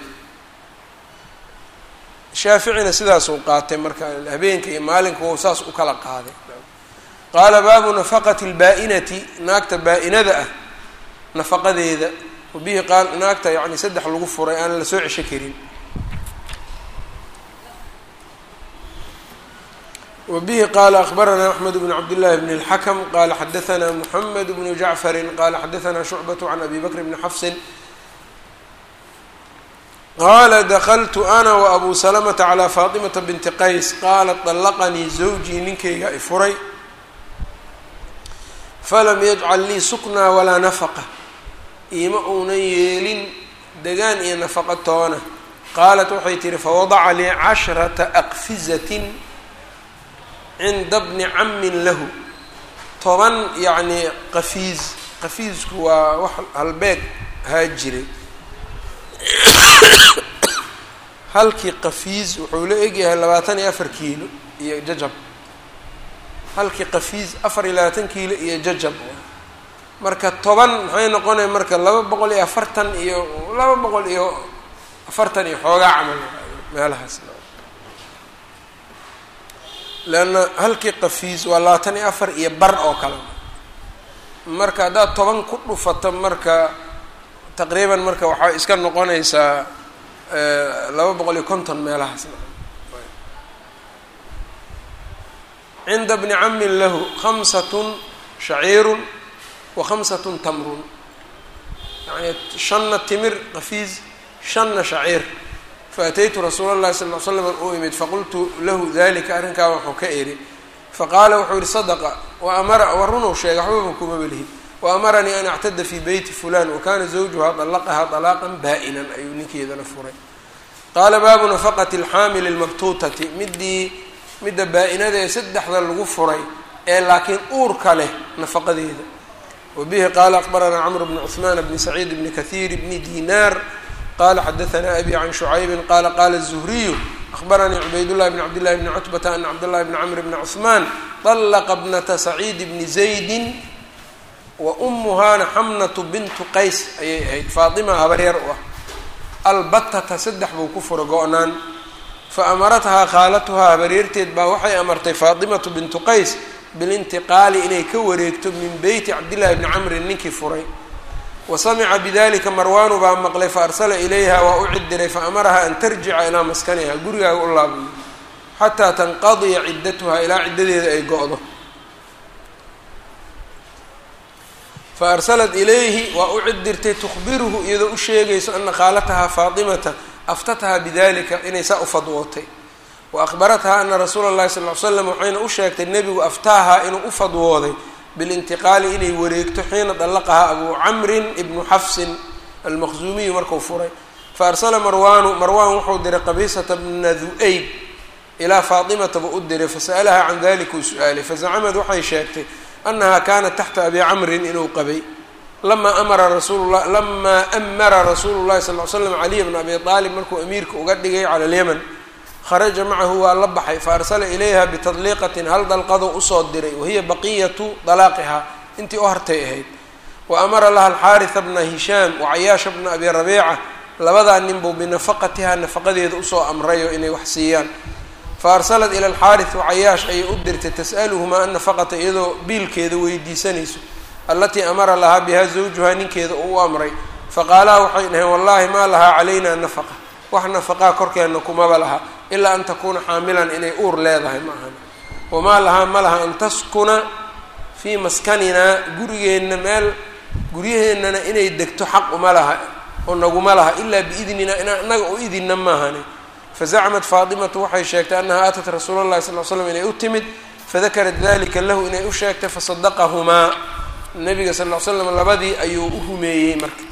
shaaficina sidaasuu qaatay marka habeenka iyo maalinka wou saas u kala qaaday qaala baabu nafaqati lbaa-inati naagta baa-inada ah nafaqadeeda wabihi qaal naagta yani saddex lagu furay aan la soo cesho karin wbihi qala akbarana axmed bn cabd llahi bn اlxakm qala xadaana mxamed bnu jacfari qala xadaana shucbat can abi bakr bni xafsin qala dakltu ana wabu salamta calى faطimata binti qays qalat طalaqanii zawjii ninkayga i furay falam yajcal lii suknaa walaa nafaqa iima uunan yeelin degaan iyo nafaqa toona qaalat waxay tihi fawadaca lii cashrata aqfizatin cinda bni camin lahu toban yacni qafiis qafiisku waa wax halbeeg haa jiray halkii qafiis wuxuu la egyahay labaatan iyo afar kiilo iyo jajab halkii qafiis afar iyo labaatan kiilo iyo jajab marka toban maxay noqonaya marka laba boqol iyo afartan iyo laba boqol iyo afartan iyo xoogaa camal meelahaas leanna halkii qafiis waa labaatan iyo afar iyo bar oo kale marka haddaad toban ku dhufato marka taqriiban marka waxaa iska noqonaysaa laba boqol iyo konton meelahaas cinda bni camin lahu khamsatun shaciirun wa khamsatun tamrun yani shanna timir qafiis shanna shaciir faataytu rasuula اllahi sal l slam u imid faqultu lahu dalika arrinkaa waxuu ka eri faqaala wuxuu yihi sadaqa waamara wa runuu sheegay waxbaba kuma belihi waamaranii an actada fi beyti fulan wakana zawjuha dalaqaha طalaaqan baa-inan ayuu ninkeedana furay qaala baabu nafaqati alxaamili lmabtuutati midii midda baa-inada ee saddexda lagu furay ee laakiin uurka leh nafaqadeeda wabihi qaala aqbaranaa camr bni cuثmaan bni saciid bni kahiir bni dinaar qala xadaanaa abi can shucaybi qala qala الzuhriyu akhbaranii cubaydullahi bn cabdillahi bni cutbata ana cabdاllahi bni camr bni cuثmaan طalaqa bnata saciid bni zaydi wa umuhaana xamnatu bintu qays ayay ahayd faatima habaryar u ah albatata saddex buu ku fura go-naan fa amarathaa khaalatuhaa habaryarteed baa waxay amartay faatimatu bintu qays bilintiqaali inay ka wareegto min beyti cabdillahi bni camrin ninkii furay wa samica bidalika marwaanu baa maqlay fa arsala ilayha waa u cidiray fa amaraha an tarjica ilaa maskaniha gurigaaga u laabiyo xataa tanqadiya ciddatuha ilaa ciddadeeda ay go-do fa arsalat ilayhi waa u cidirtay tukhbiruhu iyadoo u sheegayso ana khaalatahaa faatimata aftataha bidalika inay saa u fadwootay wa akhbarathaa ana rasuula اllahi sal ly slam waxayna u sheegtay nebigu aftaahaa inuu u fadwooday bilintiqaali inay wareegto xiina dalaqahaa abu camrin ibnu xafsin almaqzuumiyu marku furay fa arsala marwaanu marwaan wuxuu diray qabiisata bna du-ayb ilaa faatimata buu u diray fasa'alaha can dalika uu su-aalay fazacamad waxay sheegtay anaha kanat taxta abi camrin inuu qabay lamaa amara rasuulula lamaa amara rasuulu llahi sal l slam caliya bna abi aalib markuu amiirka uga dhigay cala alyaman kharaja macahu waa la baxay fa arsala ilayha bitadliiqatin hal dalqado usoo diray wahiya baqiyatu dalaaqihaa intii u hartay ahayd wa amara laha alxaarisa bna hishaam wacayaasha bna abi rabiica labadaa nin buu binafaqatihaa nafaqadeeda usoo amrayo inay wax siiyaan fa arsalat ila alxaaris wacayaash ayay u dirtay tas'aluhumaa annafaqata iyadoo biilkeeda weydiisanayso allatii amara lahaa bihaa zawjuhaa ninkeeda uu u amray faqaalaa waxay dhaheen wallaahi maa lahaa calaynaa nafaqa wax nafaqaa korkeenna kumaba laha ilaa an takuuna xaamilan inay uur leedahay ma ahan wamaa lahaa ma laha an taskuna fii maskaninaa gurigeenna meel guryaheennana inay degto xaq uma laha oo naguma laha ilaa biidnina inaa inaga u idinna maahane fazacmat faatimatu waxay sheegtay annahaa aatat rasuula llahi sal l slam inay u timid fadakarat dalika lahu inay u sheegtay fasadaqahumaa nabiga sal l slam labadii ayuu u rumeeyey marka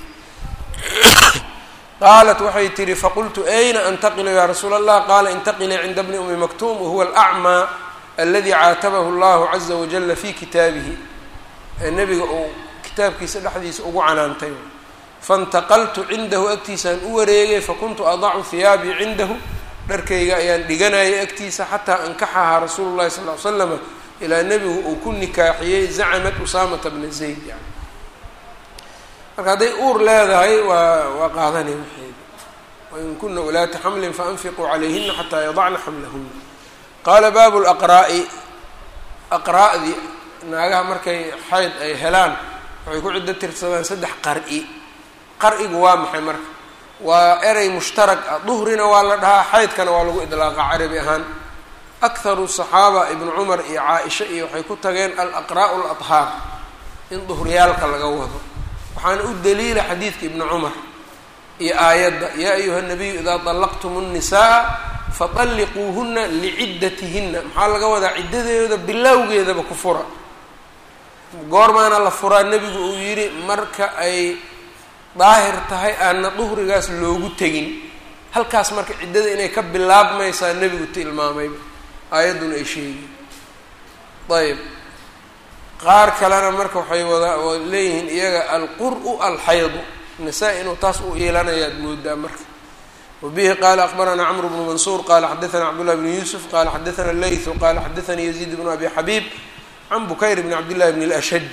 qaalat waxay tihi faqultu ayna antaqilu yaa rasuula allah qaala intaqilii cinda bni umi maktuum wahuwa alacmaa aladi caatabahu allahu caza wajala fi kitaabihi ee nebiga uu kitaabkiisa dhexdiisa ugu canaantay faintaqaltu cindahu agtiisaan u wareegay fakuntu adacu hiyaabii cindahu dharkayga ayaan dhiganayay agtiisa xataa ankaxahaa rasuulu llahi sal l slama ilaa nebigu uu ku nikaaxiyey zacamat usaamata bna zayd yani marka hadday uur leedahay waa waa qaadanay waxeeda wain kuna ulaata xamlin faanfiquu calayhina xataa yadacna xamlahuna qaala baabu laqraa'i aqraa'dii naagaha markay xayd ay helaan waxay ku ciddo tirsadaan saddex qar'i qar'igu waa maxay marka waa erey mushtarag ah duhrina waa la dhahaa xaydkana waa lagu idlaaqa carabi ahaan akharu saxaaba ibnu cumar iyo caa-isha iyo waxay ku tageen alaqraa'u ladhaar in duhriyaalka laga wado waxaana u daliila xadiidka ibni cumar iyo aayadda yaa ayuha nabiyu idaa dallaqtum nnisaa faطalliquuhuna liciddatihinna maxaa laga wadaa ciddadeeda bilowgeedaba ku fura goormaana la furaa nebigu uu yidhi marka ay daahir tahay aanna duhrigaas loogu tegin halkaas marka ciddada inay ka bilaabmaysaa nebigu tilmaamayba aayadduna ay sheegi ayb qaar kalena marka waxay wada leeyihiin iyaga alqur'u alxaydu nisaa inuu taas u iilanayaad moodaa marka wabihi qaala akbaranaa cmr bnu mansuur qala xadaana cabdullah bn yuusuf qala xadaana leytu qala xadaanii yaziid bnu abi xabiib can bukayr bn cabdillahi bn اlashaj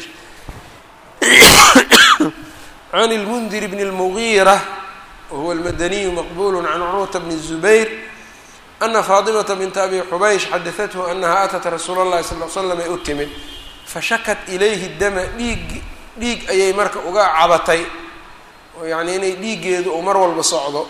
can اlmundir bn اlmugiira wahuwa almadaniyu maqbul can curwata bn الzubayr ana faatimata binta abi xubaysh xadaathu anaha atat rasuula اllahi sal l slam ay u timid fashakat ilayhi dama dhiig dhiig ayay marka uga cabatay oo yacni inay dhiiggeedu uu mar walba socdo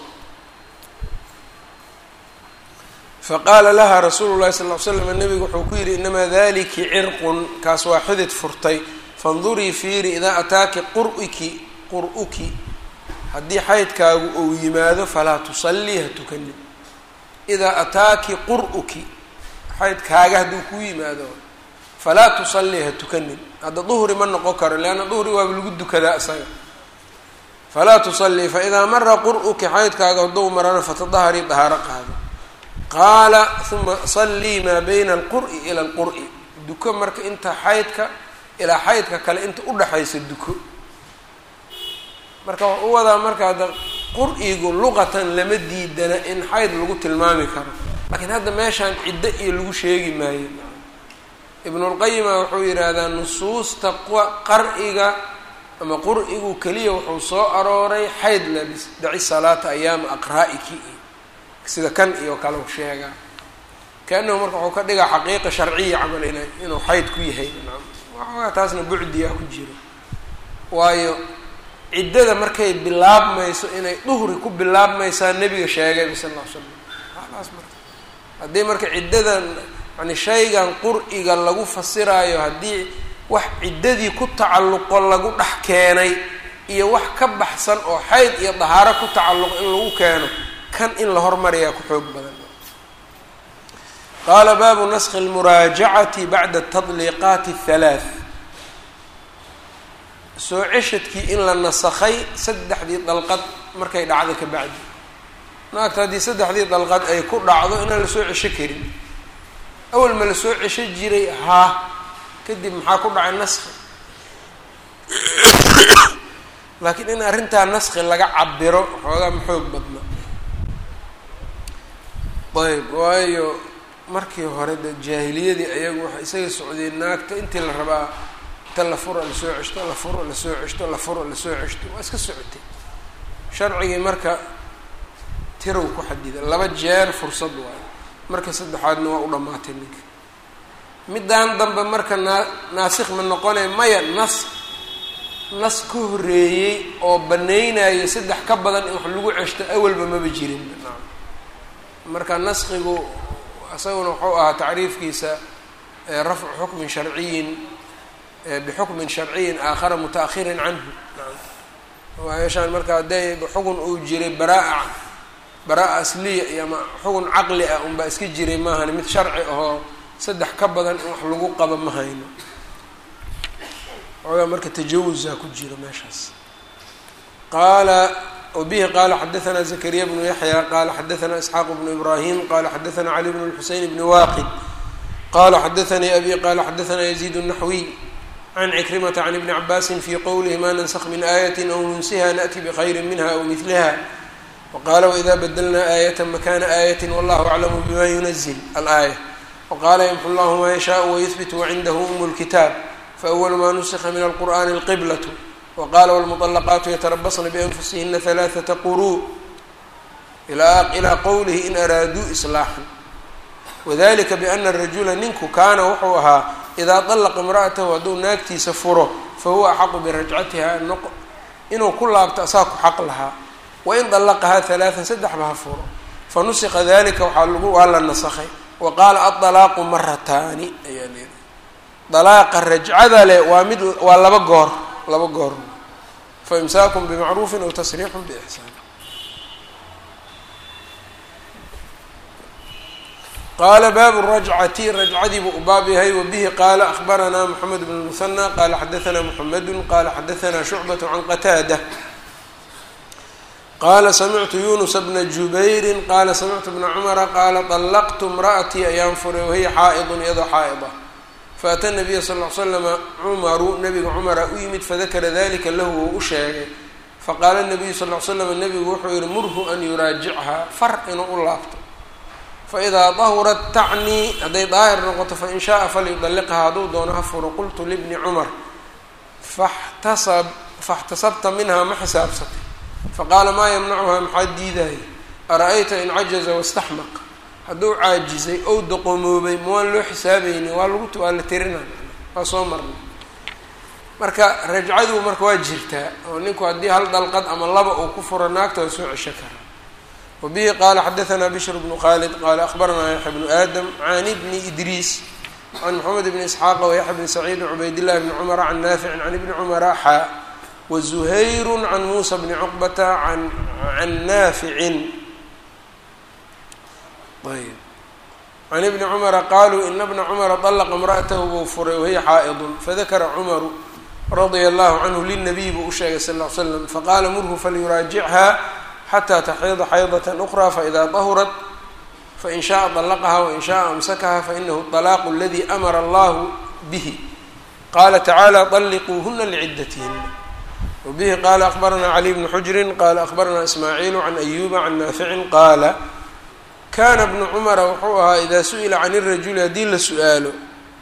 faqaala laha rasuulu llahi sal l slam nabigu wuxuu ku yidhi inamaa daliki cirqun kaas waa xidid furtay fandurii fiiri idaa ataaki qur'iki qur'uki haddii xaydkaagu uu yimaado falaa tusallii ha tukanin idaa ataaki qur'uki xaydkaaga hadduu kuu yimaado falaa tusallii ha tukanin hadda duhri ma noqon karo leanna duhri waaba lagu dukadaa isaga falaa tusallii faidaa mara qur'uki xaydkaaga hadduu marana fatadaharii dahaaro qaado qaala uma sallii maa bayna alqur'i ila alqur'i duko marka inta xaydka ilaa xaydka kale inta udhaxaysa duko marka waxu u wadaa marka hadda qur'igu luqatan lama diidana in xayd lagu tilmaami karo laakiin hadda meeshaan ciddo iyo lagu sheegi maayo ibnulqayima wuxuu yidhaahdaa nusuusta qar'iga ama qur'igu keliya wuxuu soo arooray xayd labis daci salaata ayaama aqraa'iki sida kan iyo kale u sheegaa kaanahu marka wuxuu ka dhigaa xaqiiqa sharciya camal ina inuu xayd ku yahay waxoogaa taasna bucdiyaa ku jiro waayo ciddada markay bilaabmayso inay duhri ku bilaabmaysaa nebiga sheegayba sal alla l slam alaas marka haddii marka ciddadan yani shaygan qur'iga lagu fasiraayo haddii wax ciddadii ku tacalluqo lagu dhex keenay iyo wax ka baxsan oo xayd iyo dahaaro ku tacalluqo in lagu keeno kan in la hormariyaa ku xoog badan qaala baabu naskhi almuraajacati bacda tadliiqaati athalaath soo ceshadkii in la nasakhay saddexdii dalqad markay dhacdo ka bacdi naagta haddii saddexdii dalqad ay ku dhacdo inaan lasoo cesho karin awal ma lasoo cesho jiray haa kadib maxaa ku dhacay naskhi laakiin in arrintaa naskhi laga cabiro waxoogaa ma xoog badna ayb waayo markii hore de jaahiliyadii ayagu waxay isaga socdeen naagta intii la rabaa inta la furo lasoo ceshto la furo lasoo ceshto la furo lasoo ceshto waa iska socotay sharcigii marka tirow ku xadida laba jeer fursad waayo marka saddexaadna waa u dhammaatay ninka middaan dambe marka naa naasikh ma noqonay maya nas nas ka horreeyey oo banaynayo saddex ka badan in wax lagu ceshto awalba maba jirin marka naskigu isaguna wuxuu ahaa tacriifkiisa rafcu xukmin sharciyin bixukmin sharciyin aakhara muta-ahirin canhu meeshaan marka hadday xugun uu jiray baraa baraa asliya iyo ama xugun caqli ah unbaa iska jiray maahan mid sharci ahoo saddex ka badan in wax lagu qabo ma hayno xoogaa marka tajawusaa ku jiro meeshaas qaala wbihi qala xadaثna زakriya bnu yaحya qala xadaثna isxaaq bnu ibrahim qala xadaثna cali bn اlxuseyn bni waqid qala xadaثanii abi qala xadaثna yaزيid الnaxwiy can cikrimata can ibni cabaasi fi qowlihi ma nansakh min aayaة aw nunsiha naأti bkhayri minha aw midlha waqala wإida badlna aayaة makana aayaة wallahu aclamu bima yunazil alآayة waqala ymxu llah ma yashaء wayhbit wacindahu um اlkitaab faأwl ma nusikha min alqur'ani اlqiblaة wqala wlmuطlaqaatu yatarabasna bianfusihina halaaثata quruu ilaa qowlihi in araaduu islaaxan wadalika biana rajula ninku kaana wuxuu ahaa idaa طalaqa imra'atahu hadduu naagtiisa furo fahuwa axaqu birajcatiha inuu ku laabto asaa ku xaq lahaa wain طalaqahaa halaaثan saddexba ha furo fanusika dalika waxaa lagu waa la nasakhay wa qaala aطalaaqu marataani ayaa leedahay dalaaqa rajcada leh waa mid waa laba goor laba goor faimsaakun bimacruufin aw tasriixun biixsaan qaala baabu rajcati rajcadii buu u baab yahay wabihi qaala akhbaranaa moxamed bn musanى qaala xadaثna moxamedu qaala xadaثna shucbaة can qataada qaala samictu yunusa bna jubayri qaala samictu bna cumara qaala طalaqtu imra'atii ayaan furay wahiya xaa'idun iyadoo xaa'ida faata nabiya sal l slama cumaru nabiga cumara u yimid fadakara dalika lahu wou u sheegay faqaala nabiyu sal l slam nabigu wuxuu yihi murhu an yuraajichaa far inuu u laabto faidaa dahurat tacnii hadday daahir noqoto fain shaaa falyudalliqhaa hadduu doono ha furo qultu libni cumar faxtasab faxtasabta minhaa ma xisaabsatay faqaala maa yamnacuhaa maxaa diidaya ara-ayta in cajaza wastaxmaq hadduu caajizay ou doqomoobay ma waan loo xisaabayni waa lagu waa la tirinay waa soo marnay marka rajcadu marka waa jirtaa oo ninku haddii hal dalqad ama laba uu ku furo naagta waa soo cesho karaa wabihi qaala xadaثna bishr bnu khalid qaala akhbaranaa yaxya bnu aadam can ibni idriis can moxamed bni isxaaqa wayaxya bni saciid cubaydillahi bni cumara can naaficin can ibni cumara xaa wazuhayru can muusa bni cuqbata an can naaficin ayb can ibni cumara qaluu ina bna cumara طalaqa imra'atahu buu furay wahiya xaa'idun fadakara cumaru radia allahu canhu linabiy buu u sheegay sal ll ly slam faqaala murhu falyuraajichaa xataa taxiida xaydaة أkra faإida dahurat fain shaءa طalaqaha wain shaءa amsakaha fainahu الطalaaq اladi amara allahu bihi qala tacaalى طalliquuhuna lcidatihina wbihi qala akbarana cali bnu xujri qala akbarana ismaaciilu can ayuba can naaficin qaala kana bnu cumara wuxuu ahaa ida su-ila can الrajuli haddii la su-aalo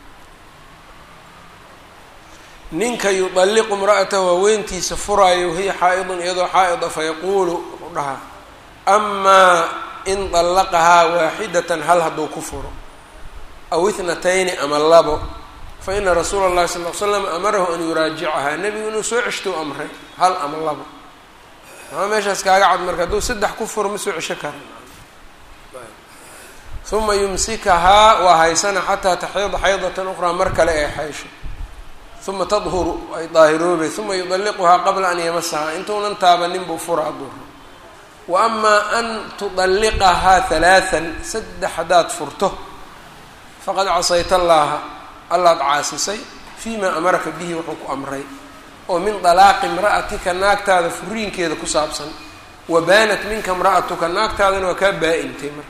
ninka yuطalliqu imra'atahu haweentiisa furaayo wahiya xaa'idun iyadoo xaa'ida fayaquulu wuxuu dhahaa amaa in طallaqahaa waaxidatan hal hadduu ku furo aw ithnatayni ama labo fa ina rasuula اllahi sal l slam amarahu an yuraajicahaa nebigu inuu soo ceshtou amray hal ama labo maxaa meeshaas kaaga cad marka hadduu saddex ku furo ma soo cesho kara uma yumsikahaa waa haysana xataa taxiida xaydatan ukhraa mar kale ee xaysho uma tadhuru ay daahiroobe uma yudalliquhaa qabla an yamasahaa intuunan taabanin buu furaa duhro wa amaa an tudalliqahaa halaathan saddex haddaad furto faqad casayta allaaha allaad caasisay fii maa amaraka bihi wuxuu ku amray oo min dalaaqi imra'atika naagtaada furiinkeeda ku saabsan wa baanat minka imra'atuka naagtaadana waa kaa baa-intay marka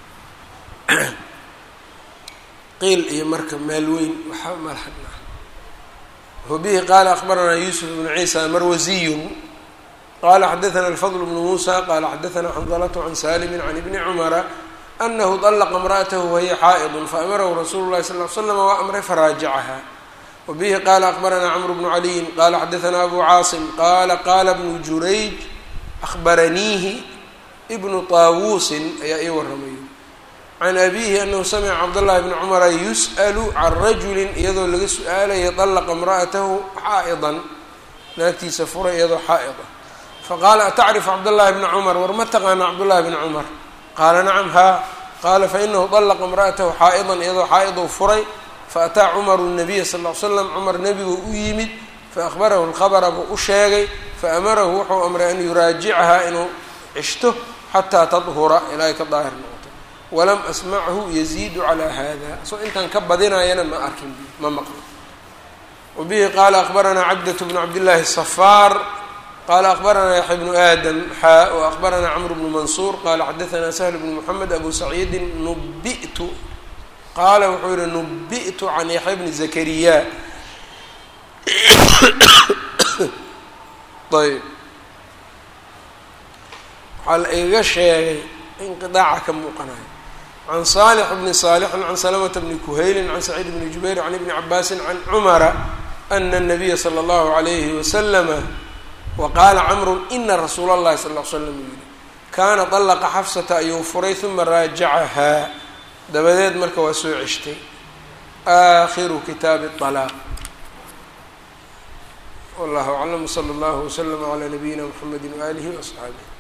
qiil iyo marka meel weyn waxaa malxadna wbihi qala akbaranaa yusuf bnu ciisa marwasiyun qala xadaثna alfadl bnu musa qala xadaثna xandalatu can salimi can ibni cumara anahu طلqa امrأatahu wahiya xaaئd faamarahu rasuulu الlahi sal ly slm waa amray faraajacaha wbihi qala akbarana cmr bnu عaliyin qala xadaثna abu caasim qala qala bnu jurayj ahbaraniihi bnu طaawusin ayaa ii waramayo can abihi anahu samca cabdالlahi bni cmra yusأl can rajuli iyadoo laga su-aalaya طلqa امra'atahu xaaئdan naagtiisa furay iyadoo xaaئda faqaala atacrif cabdالlahi bna cmr war ma taqaana cabdالlahi bni cmr qaala nacam haa qaala fainahu طلqa امra'atahu xaaئdan iyadoo xaaئdou furay faataa cmaru الnabiya sal ll ly slam cumar nebigu u yimid faahbarahu اlkhabra buu u sheegay faamarahu wuxuu amray an yuraajicahaa inuu cishto xataa tadhura ilaa ay ka daahir noqoto walam asmachu yaziidu calaa hada soo intaan ka badinayana ma arkin ma maqlo wabihi qaala akbaranaa cabdة bnu cabdillaahi الصafaar qala akbaranaa yaxya bnu aadam xaa waakbaranaa cmr bnu mansuur qala xadaثna sahl bnu mxamed abu saciidin nubitu qaala wuxuu yihi nubi'tu can yaxya bni zakariya ayb waxaa la igaga sheegay inqiaaca ka muuqanayo can saalix bni saalixin can salamata bni kuhaylin can saciid bni jubayr can ibni cabaasin can cumara ana الnabiya slى اllahu عalayhi waslama waqaala camru ina rasuula اllahi sal l slam yihi kaana طalaqa xafsata ayuu furay uma raajacahaa dabadeed marka waa soo ceshtay aakhiru kitaabi طalaaq wallahu aclam wslى اllahu wslm عlى nabiyina mxamedi waalihi وaصxaabih